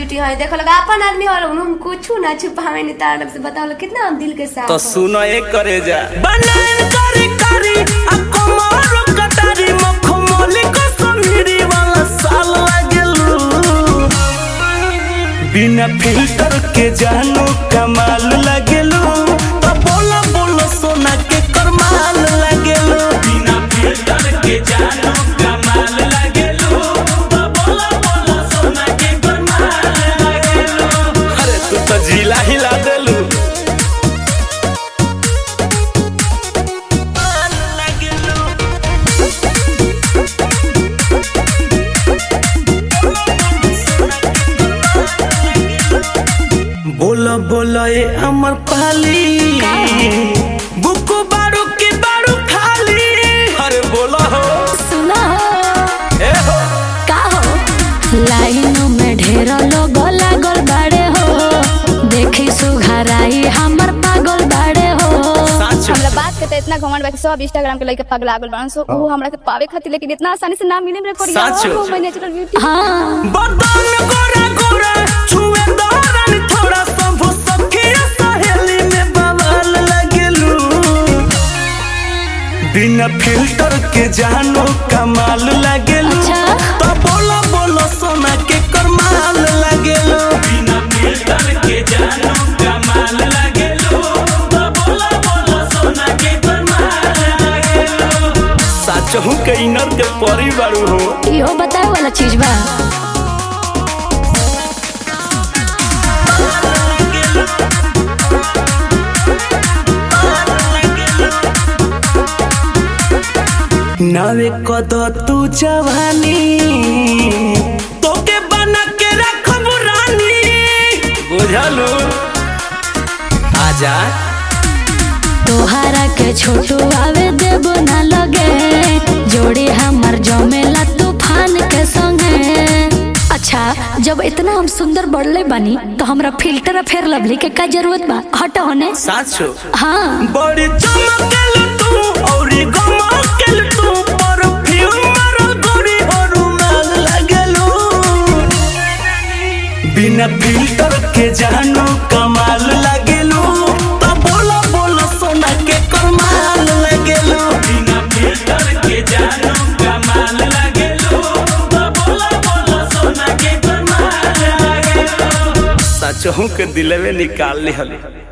Beauty है देखो लगा अपन आदमी और हम कुछ ना छुपावे नहीं तार से बताओ लोग कितना हम दिल के साफ तो हो। सुनो एक करे जा बनान करी करी आ कमारो कटारी मखमली को समीरी वाला साल लागेलू बिना फिल्टर के जानो कमाल लागेलू तो बोला बोलो सोना के करमाल लागेलू बिना फिल्टर के जानो कमाल लागेलू तो बोला बोलो सोना के करमाल लागेलू अरे तू तो जिला हिला देलू बोलो बोलो ए अमर पाली बुको बारू के बारू खाली अरे बोलो हो सुना हो ए हो का हो लाइनों में ढेर लोग लागल बाड़े हो देखी सुघराई हमर पागल बाड़े हो सच हमरा बात के त इतना घमंड बा कि सब इंस्टाग्राम के लइके पगला गेल बाड़न सो ऊ हमरा के पावे खातिर लेकिन इतना आसानी से ना मिले मेरे कोरिया सच? ओ माय नेचुरल ब्यूटी हाँ बदन गोरा गोरा छुए दौरान थोड़ा सब सखिया सहेली में बवाल लगेलू बिना फिल्टर के जानो कमाल लगेलू अच्छा। तो बोलो बोलो सोना के करमाल लगेलू बिना फिल्टर के जानो कमाल लगेलू तो बोलो बोलो सोना के करमाल लगेलू सच हूँ के इनर के परी बारू हो इहो बताए वाला चीज बा नावे कद तू जवानी तोके बना के रखब रानी बुझलू आजा तोहरा के छोटू आवे देबो ना लगे जोड़ी हमर जमेला तूफान के संगे अच्छा जब इतना हम सुंदर बढ़ले बानी तो हमरा फिल्टर आ फेर लवली के का जरूरत बा हटो होने साचो हाँ बड़ी चमकेल तू औरी गमकेल तू परफ्यूम मारल गोरी और रुमाल लगेलू बिना फिल्टर के जानो कमाल लगेलू तो बोलो बोलो सोना के कमाल लगेलू बिना फिल्टर के जानो कमाल लगेलू तो बोलो बोलो सोना के कमाल लगेलू सच हूँ के दिलवे निकाल ली हली